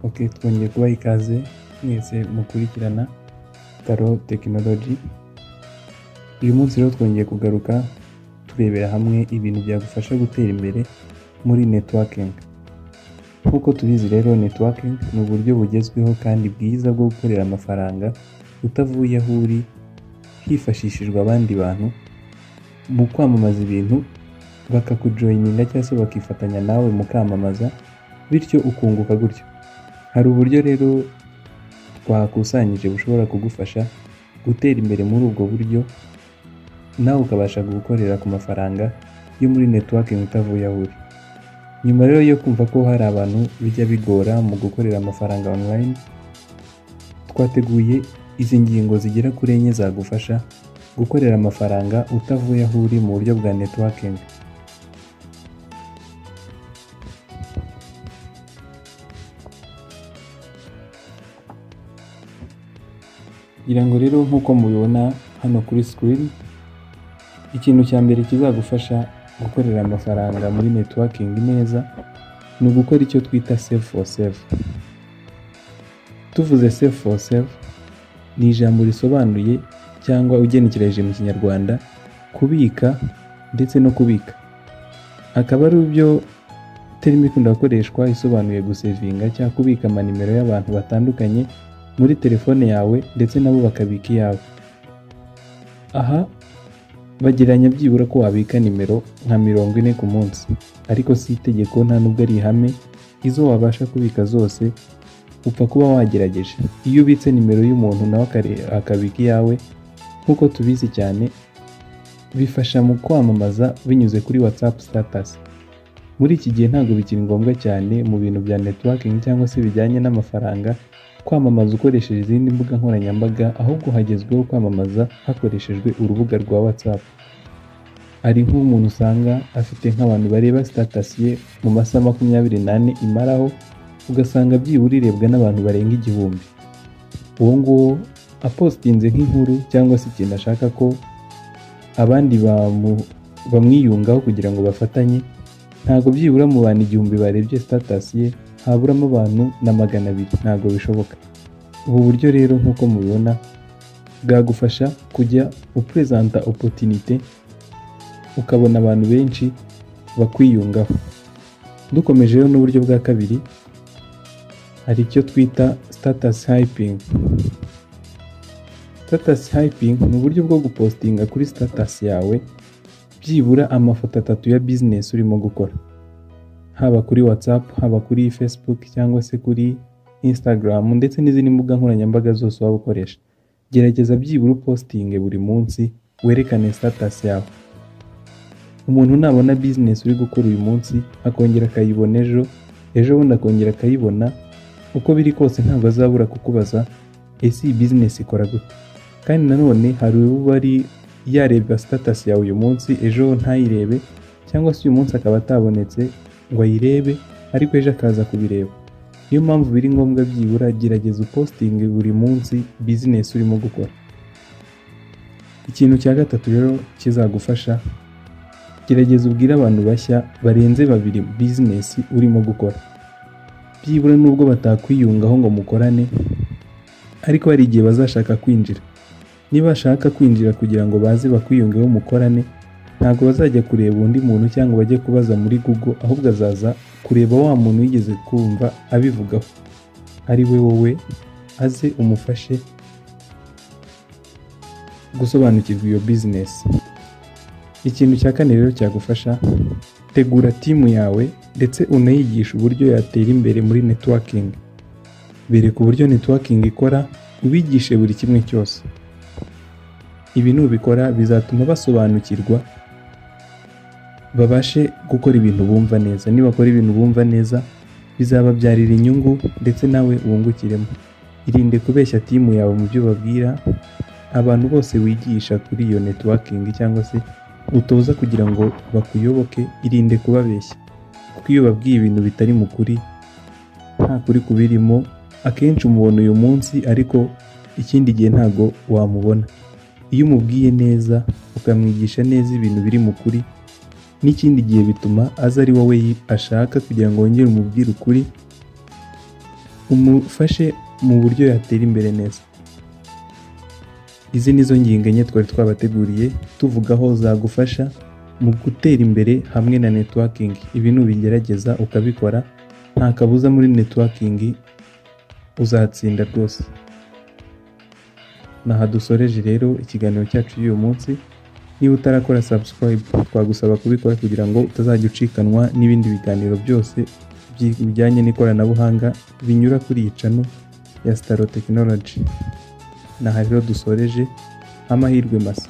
ok twongeye kubaha ikaze mwese mukurikirana taro tekinoloji uyu munsi rero twongeye kugaruka turebera hamwe ibintu byagufasha gutera imbere muri netiwakingi nk'uko tubizi rero netiwakingi ni uburyo bugezweho kandi bwiza bwo gukorera amafaranga utavuye aho uri hifashishijwe abandi bantu mu kwamamaza ibintu bakakujoyininga cyangwa se bakifatanya nawe mu kwamamaza bityo ukunguka gutyo hari uburyo rero twakusanyije bushobora kugufasha gutera imbere muri ubwo buryo nawe ukabasha gukorera ku mafaranga yo muri netiwakingi utavuye aho uri nyuma rero yo kumva ko hari abantu bijya bigora mu gukorera amafaranga online twateguye izi ngingo zigera kuri enye zagufasha gukorera amafaranga utavuye aho uri mu buryo bwa netiwakingi kugira ngo rero nk'uko mubibona hano kuri sikirini ikintu cya mbere kizagufasha gukorera amafaranga muri netiwakingi neza ni ugukora icyo twita sefu fo sefu tuvuze sefu fo sefu ni ijambo risobanuye cyangwa ugenekereje mu kinyarwanda kubika ndetse no kubika akaba ari byo terimi ikunda gukoreshwa isobanuye gusevinga cyangwa kubika amanimero y'abantu batandukanye muri telefone yawe ndetse nabo bakabika iyawe aha bageranya byibura ko wabika nimero nka mirongo ine ku munsi ariko si itegeko nta nubwo ari ihame izo wabasha kubika zose upfa kuba wagerageje iyo ubitse nimero y'umuntu nawe akare- akabika iyawe nk'uko tubizi cyane bifasha mu kwamamaza binyuze kuri whatsapp status muri iki gihe ntabwo bikiri ngombwa cyane mu bintu bya networking cyangwa se bijyanye n'amafaranga kwamamaza ukoresheje izindi mbuga nkoranyambaga ahubwo hagezweho kwamamaza hakoreshejwe urubuga rwa whatsapp hari nk'umuntu usanga afite nk'abantu bareba status ye mu masaha makumyabiri n'ane imaraho ugasanga byibura irebwa n'abantu barenga igihumbi uwo nguwo apostinze nk'inkuru cyangwa se ikintu ashaka ko abandi bamu- bamwiyungaho kugira ngo bafatanye ntabwo byibura mu bantu igihumbi barebye status ye haburamo abantu na magana abiri ntabwo bishoboka ubu buryo rero nk'uko mubibona bwagufasha kujya uperezanta opotinite ukabona abantu benshi bakwiyungaho dukomeje rero n'uburyo bwa kabiri hari icyo twita status hyping status hyping ni uburyo bwo gupostinga kuri status yawe byibura amafoto atatu ya business urimo gukora haba kuri whatsapp haba kuri facebook cyangwa se kuri instagram ndetse n'izindi mbuga nkoranyambaga zose waba ukoresha gerageza byibura upostinge buri munsi werekane status yawe umuntu nabona business uri gukora uyu munsi akongera akayibona ejo ejo bundi akongera akayibona uko biri kose ntabwo azabura kukubaza ese iyi business ikora gute kandi nanone hari uba ari yareba status yawe uyu munsi ejo ntayirebe cyangwa se uyu munsi akaba atabonetse ngo ayirebe ariko ejo akaza kubireba niyo mpamvu biri ngombwa byibura gerageza upostinge buri munsi business urimo gukora ikintu cya gatatu rero kizagufasha gerageza ubwire abantu bashya barenze babiri business urimo gukora byibura nubwo batakwiyungaho ngo mukorane ariko hari igihe bazashaka kwinjira niba bashaka kwinjira kugira ngo baze bakwiyungeho mukorane ntabwo bazajya kureba undi muntu cyangwa bajye kubaza muri google ahubwo azaza kureba wa muntu wigeze kumva abivugaho ari we wowe aze umufashe gusobanukirwa iyo bizinesi ikintu cya kane rero cyagufasha tegura timu yawe ndetse unayigishe uburyo yatera imbere muri netiwakingi bereka uburyo netiwakingi ikora ubigishe buri kimwe cyose ibi nubikora bizatuma basobanukirwa babashe gukora ibintu bumva neza nibakora ibintu bumva neza bizababyarira inyungu ndetse nawe wungukiremo irinde kubeshya timu yawe mu byo babwira abantu bose wigisha kuri iyo netiwakingi cyangwa se utoza kugira ngo bakuyoboke irinde kubabeshya kuko iyo babwiye ibintu bitari mu kuri nta kuri kubirimo akenshi umubona uyu munsi ariko ikindi gihe ntago wamubona iyo umubwiye neza ukamwigisha neza ibintu biri mu kuri n'ikindi gihe bituma aza ari wowe yi- ashaka kugira ngo wongere umubwire ukuri umufashe mu buryo yatera imbere neza izi ni zo ngingo enye twari twabateguriye tuvugaho zagufasha mu gutera imbere hamwe na netiwakingi ibi nubigerageza ukabikora nta kabuza muri netiwakingi uzatsinda rwose aha dusoreje rero ikiganiro cyacu y'uyu munsi niba utarakora subscribe twagusaba kubikora kugira ngo utazajya ucikanwa n'ibindi biganiro byose bijyanye n'ikoranabuhanga binyura kuri iyi cano ya sitaro tekinoloji aha rero dusoreje amahirwe masa